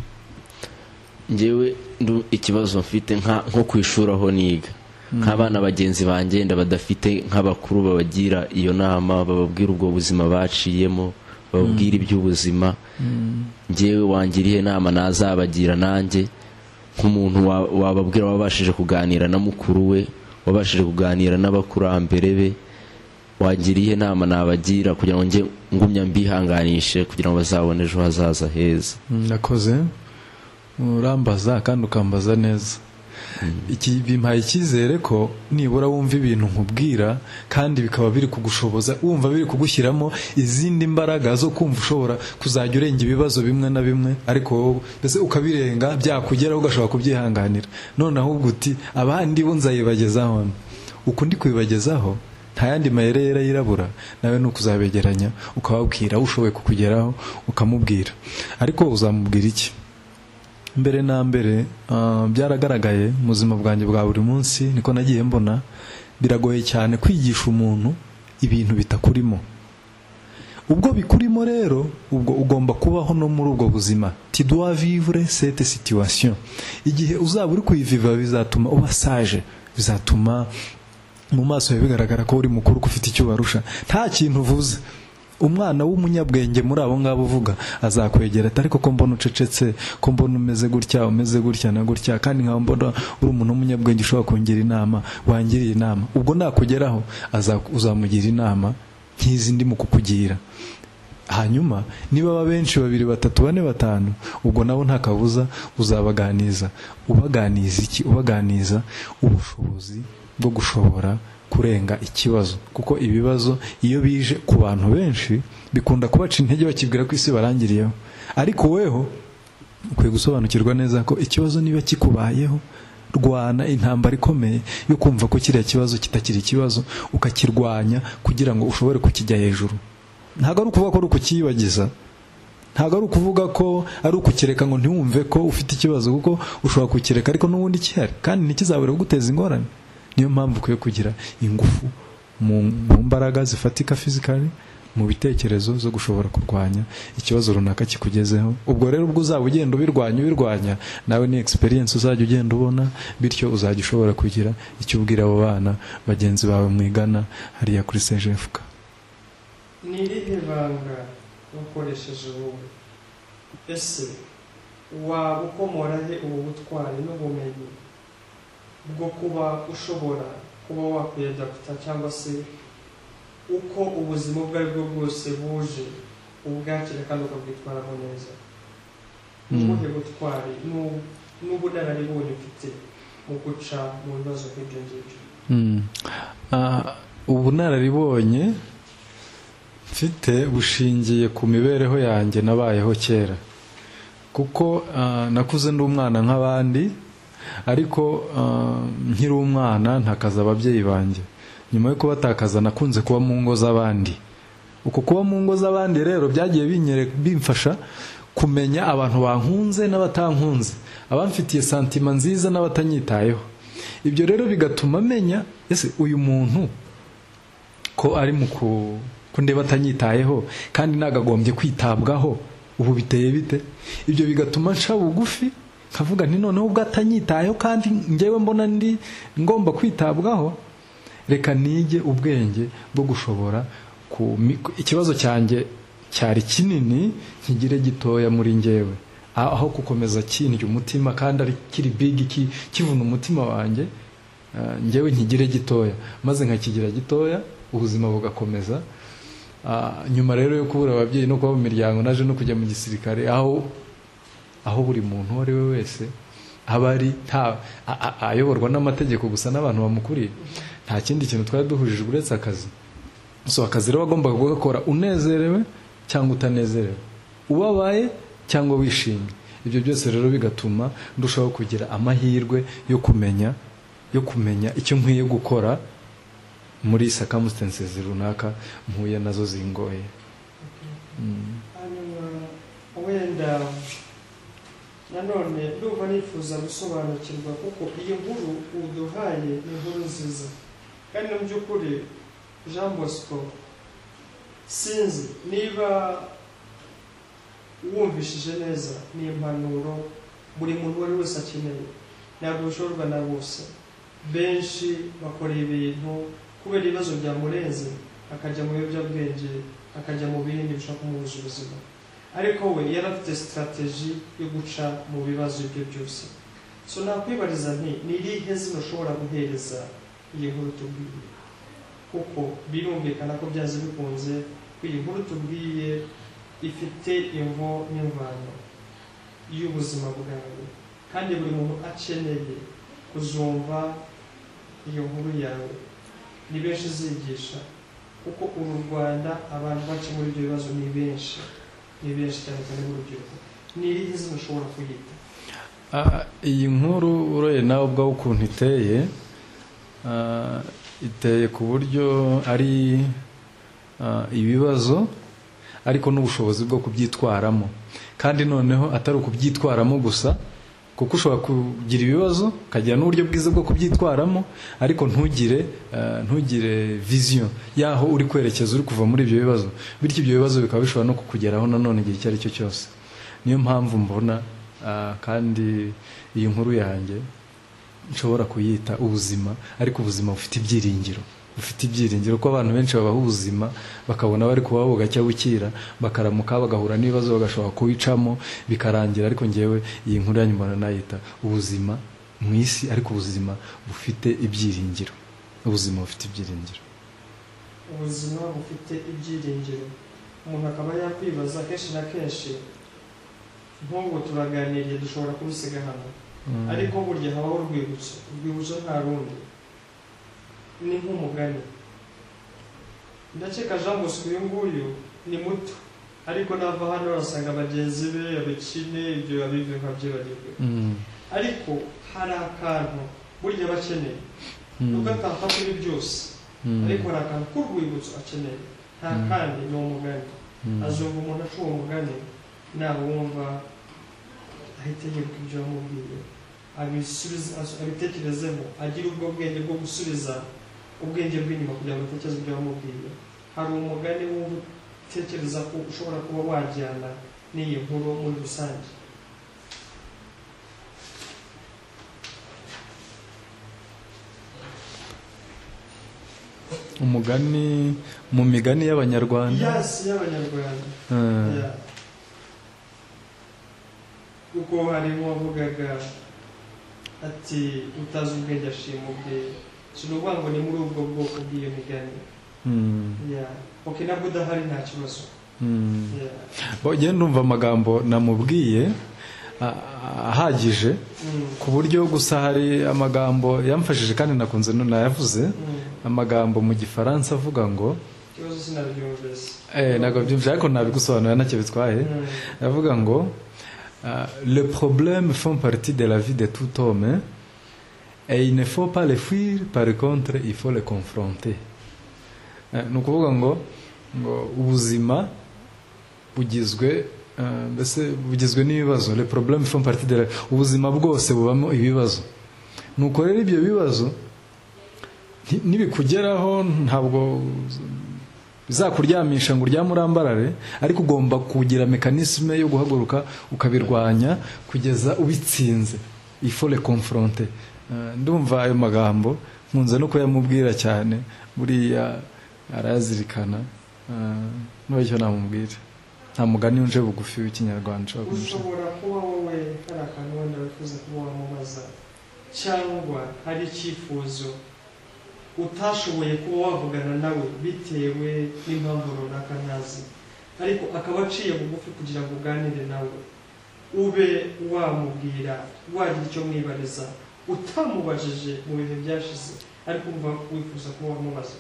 ngewe ndu ikibazo mfite nka- nko ku ishuri aho niga nk'abana bagenzi bangenda badafite nk'abakuru babagira iyo nama bababwira ubwo buzima baciyemo bababwira iby'ubuzima ngewe wangira ihe nama nazabagira nanjye nk'umuntu wa- wababwira wabashije kuganira na mukuru we wabashije kuganira n'abakurambere be wagira ihe nama nabagira kugira ngo njye ngumya mbihanganishe kugira ngo bazabone ejo hazaza heza nakoze urambaza kandi ukambaza neza iki bimpaye icyizere ko nibura wumva ibintu nkubwira kandi bikaba biri kugushoboza wumva biri kugushyiramo izindi mbaraga zo kumva ushobora kuzajya urenga ibibazo bimwe na bimwe ariko wowe mbese ukabirenga byakugeraho ugashobora kubyihanganira none ahubwo uti abandi bo nzayibagezaho uku ndi kubibagezaho nta yandi mayere yera yirabura nawe ni ukuzabegeranya ukababwira ushoboye kukugeraho ukamubwira ariko uzamubwira iki mbere na mbere ah, byaragaragaye mu buzima bwanjye bwa buri munsi niko nagiye mbona biragoye cyane kwigisha umuntu ibintu bitakurimo ubwo bikurimo rero ubwo ugomba kubaho no muri ubwo buzima tu dois vivre cette situation igihe uzaba uri kuyiviva bizatuma uba sage bizatuma mu maso yawe bigaragara ko uri mukuru ko ufite icyo ubarusha nta kintu uvuze umwana w'umunyabwenge muri abo ngabo uvuga azakwegera ati ariko ko mbona ucecetse ko mbona umeze gutya umeze gutya na gutya kandi nkaba mbona uri umuntu w'umunyabwenge ushobora kungira inama wangiriye inama ubwo nakugeraho aza- uzamugira inama nk'izi ndimo kukugira hanyuma niba aba benshi babiri batatu bane batanu ubwo nabo nta kabuza uzabaganiza ubaganiza iki ubaganiza ubushobozi bwo gushobora kurenga ikibazo kuko ibibazo iyo bije ku bantu benshi bikunda kubaca intege bakibwira ko isi barangiriyeho ariko weho ukwiye gusobanukirwa neza ko ikibazo niba kikubayeho rwana intambara ikomeye yo kumva ko kiriya kibazo kitakiri ikibazo ukakirwanya kugira ngo ushobore kukijya hejuru ntabwo ari ukuvuga ko ari ukukiyibagiza ntabwo ari ukuvuga ko ari ukukireka ngo ntiwumve ko ufite ikibazo kuko ushobora kukireka ariko n'ubundi gihari kandi ntikizabure kuguteza ingorane niyo mpamvu ukwiye kugira ingufu mu mu mbaraga zifatika fizikari mu bitekerezo zo gushobora kurwanya ikibazo runaka kikugezeho ubwo rero ubwo uzaba ugenda ubirwanya ubirwanya nawe ni experience uzajya ugenda ubona bityo uzajya ushobora kugira icyo ubwira abo bana bagenzi bawe mwigana hariya kuri sejefuka ni irihe banga wakoresheje wowe ese waba ukomora he ubu butwari n'ubumenyi bwo kuba ushobora kuba wakwiyadapita cyangwa se uko ubuzima ubwo ari bwo bwose buje ubwakira kandi ukabwitwaraho neza ubuhe butwari n'u- n'ubunararibonye ufite mu guca mu bibazo nk'ibyo ngibyo Mm. Ah, ubunararibonye mfite bushingiye ku mibereho yanjye nabayeho kera kuko ah, nakuze ndi umwana nk'abandi ariko ah, nkiri umwana ntakaza ababyeyi banjye nyuma yo kubatakaza nakunze kuba mu ngo z'abandi uko kuba mu ngo z'abandi rero byagiye binyere- bimfasha kumenya abantu bankunze n'abatankunze abamfitiye santima nziza n'abatanyitayeho ibyo rero bigatuma menya ese uyu muntu ko ari mu ku- ko ndeba atanyitayeho kandi nagagombye kwitabwaho ubu biteye bite ibyo bigatuma nca bugufi nkavuga nti noneho ubwo atanyitayeho kandi ngewe mbona ndi ngomba kwitabwaho reka nige ubwenge bwo gushobora kumi- ikibazo cyanjye cyari kinini nkigire gitoya muri ngewe aho gukomeza kindya umutima kandi ari kiri bigi ki- kivuna umutima wanjye ah, ngewe nkigire gitoya maze nkakigira gitoya ubuzima bugakomeza Ah, nyuma rero yo kubura ababyeyi no kuba mu miryango naje no kujya mu gisirikare aho aho buri muntu uwo ari we wese aba ari nta a- a- ayoborwa n'amategeko gusa n'abantu bamukuriye nta kindi kintu twari duhujije uretse akazi so akazi rero wagombaga kugakora unezerewe cyangwa utanezerewe ubabaye cyangwa wishimye ibyo byose rero bigatuma ndushaho kugira amahirwe yo kumenya yo kumenya icyo nkwiye gukora muri circumstances runaka mpuye nazo zingoye Mm. hanyuma wenda nanone ndumva nifuza gusobanukirwa kuko iyi nkuru uduhaye ni inkuru nziza kandi mu by'ukuri jean bosco sinzi niba wumvishije neza ni impanuro buri muntu uwo ari we wese akeneye ntabwo bishorwa na bose benshi bakora ibintu kubera ibibazo byamurenze akajya mu biyobyabwenge akajya mu bindi bishobora kumubuza ubuzima ariko we yari afite sitarateji yo guca mu bibazo ibyo byose so nakwibariza nti ni irihe zina ushobora guhereza iyi nkuru tubwiye kuko birumvikana ko byanze bikunze ko iyi nkuru tubwiye ifite imvo n'imvano y'ubuzima bwawe kandi buri muntu akeneye kuzumva iyo nkuru yawe ni benshi zigisha kuko uru rwanda abantu baca muri ibyo bibazo ni benshi ni benshi cyane cyane b'urubyiruko ni irihe zina ushobora kuyita Ah, iyi nkuru uroye nawe ubwawe ukuntu iteye ah, iteye ku buryo ari ah, ibibazo ariko n'ubushobozi bwo kubyitwaramo kandi noneho atari ukubyitwaramo gusa kuko ushobora kugira ibibazo ukagira n'uburyo bwiza bwo kubyitwaramo ariko ntugire ah, ntugire viziyo y'aho uri kwerekeza uri kuva muri ibyo bibazo bityo ibyo bibazo bikaba bishobora no kukugeraho nanone igihe icyo ari cyo cyose niyo mpamvu mbona ah, kandi iyi nkuru yanjye nshobora kuyita ubuzima ariko ubuzima bufite ibyiringiro bufite ibyiringiro ko abantu benshi babaho ubuzima bakabona bari kubaho bugacya bukira bakaramuka bagahura n'ibibazo bagashobora kuwicamo bikarangira ariko ngewe iyi nkuru yanyu mbona nayita ubuzima mu isi ariko ubuzima bufite ibyiringiro ubuzima bufite ibyiringiro ubuzima bufite ibyiringiro umuntu akaba yakwibaza kenshi na kenshi nk'ubu turaganiriye dushobora kubisiga hano Mm. ariko burya habaho urwibutso urwibutso nta rundi ni nk'umugani ndakeka jean bosco uyu nguyu ni muto ariko nava hano arasanga bagenzi be abikine ibyo abive nkabyibarirwe Mm. ariko hari akantu burya aba akeneye Mm. nubwo atapfa kuri byose Mm. ariko hari akantu k'urwibutso akeneye nta Mm. kandi ni umugani Mm. azumva umuntu aca uwo mugani nawumva ahita yibuka ibyo wamubwiye abisubize- as- abitekerezeho agire ubwo bwenge bwo gusubiza ubwenge bw'inyuma kugira ngo atekereze ibyo wamubwiye hari umugani wumva utekereza ko ushobora kuba wajyana n'iyi nkuru muri rusange umugani mu migani y'abanyarwanda yasi y'abanyarwanda Mm. Yeah. kuko harimo wavugaga ati utazi ubwenge ashima ubwe si ni ukuvuga ngo ni muri ubwo bwoko bw'iyo migani Yeah. okay nabwo udahari nta kibazo Yeah. njye ndumva amagambo namubwiye a- a- ahagije Mm. ku buryo gusa hari amagambo yamfashije kandi nakunze nayavuze Mm. amagambo mu gifaransa avuga ngo ikibazo sinabyumvise eh, ntabwo byumva ariko nabigusobanura ntacyo bitwaye Mm. avuga ngo ah, le problème font partie de la vie de tout homme et il ne faut pas les fuir par contre il faut les confronter Eh, ni ukuvuga ngo ngo ubuzima bugizwe ah, mbese bugizwe n'ibibazo le problème font partie de la ubuzima bwose bubamo ibibazo nuko rero ibyo bibazo ni- nibikugeraho ntabwo bizakuryamisha ngo uryame urambarare ariko ugomba kugira mekanisme yo guhaguruka ukabirwanya kugeza ubitsinze ifore konforonte ndumva ayo magambo nkunze no kuyamubwira cyane buriya arayazirikana Ah, n'icyo namubwira nta mugani wunje bugufi w'ikinyarwanda ushobora kumuca ushobora kuba wowe hari akantu wenda wifuza kuba wamubaza cyangwa hari icyifuzo utashoboye kuba wavugana nawe bitewe n'impamvu runaka ntazi ariko akaba aciye bugufi kugira ngo uganire nawe ube wamubwira wagira icyo mwibariza utamubajije mu bihe byashize ariko umva wifuza kuba wamubaza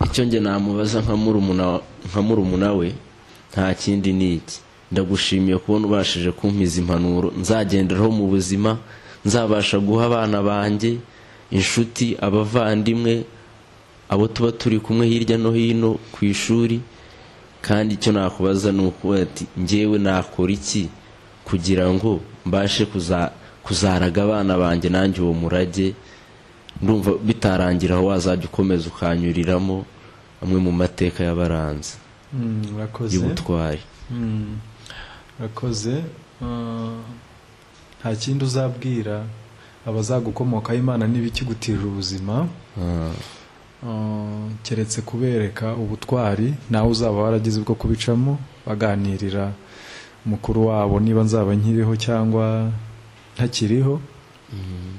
icyo njye namubaza nka murumuna- nka murumuna we nta kindi ni iki ndagushimiye kubona ubashije kumpiza impanuro nzagenderaho mu buzima nzabasha guha abana banjye inshuti abavandimwe abo tuba turi kumwe hirya no hino ku ishuri kandi icyo nakubaza ni ukuvuga ati njyewe nakora iki kugira ngo mbashe kuza- kuzaraga abana banjye nanjye uwo murage ndumva bitarangira aho wazajya ukomeza ukanyuriramo amwe mu mateka y'abaranzi Mm, urakoze y'ubutwari Mm. urakoze Ah, nta kindi uzabwira abazagukomokaho imana n'ibikigutira ubuzima Ah, Ah, keretse kubereka ubutwari nawe uzaba waragize ubwo kubicamo baganirira mukuru wabo niba nzaba nkiriho cyangwa ntakiriho mm,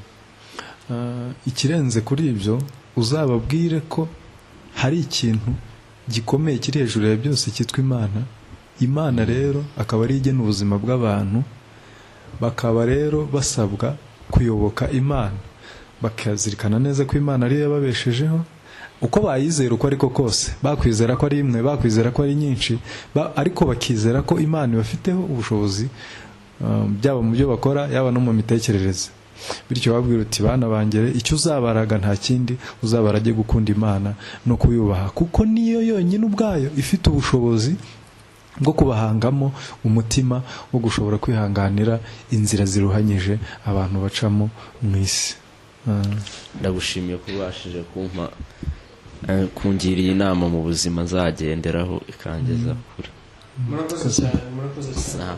Ah, ikirenze kuri ibyo uzababwire ko hari ikintu gikomeye kiri hejuru ya byose cyitwa imana imana rero akaba ari igena ubuzima bw'abantu bakaba rero basabwa kuyoboka imana bakazirikana neza ko imana ariyo yababeshejeho uko bayizera uko ariko kose bakwizera ko ari imwe bakwizera ko ari nyinshi ba- ariko bakizera ko imana ibafiteho ubushobozi ah, byaba mu byo bakora yaba no mu mitekerereze bityo babwira uti bana bangere icyo uzabaraga nta kindi uzabarage gukunda imana no kuyubaha kuko niyo yonyine ubwayo ifite ubushobozi bwo kubahangamo umutima wo gushobora kwihanganira inzira ziruhanyije abantu bacamo mu isi Ah. ndagushimiye ko ubashije kumpa eh, kungiriye inama mu buzima nzagenderaho ikangeza kure murakoze cyane murakoze cyane Sa-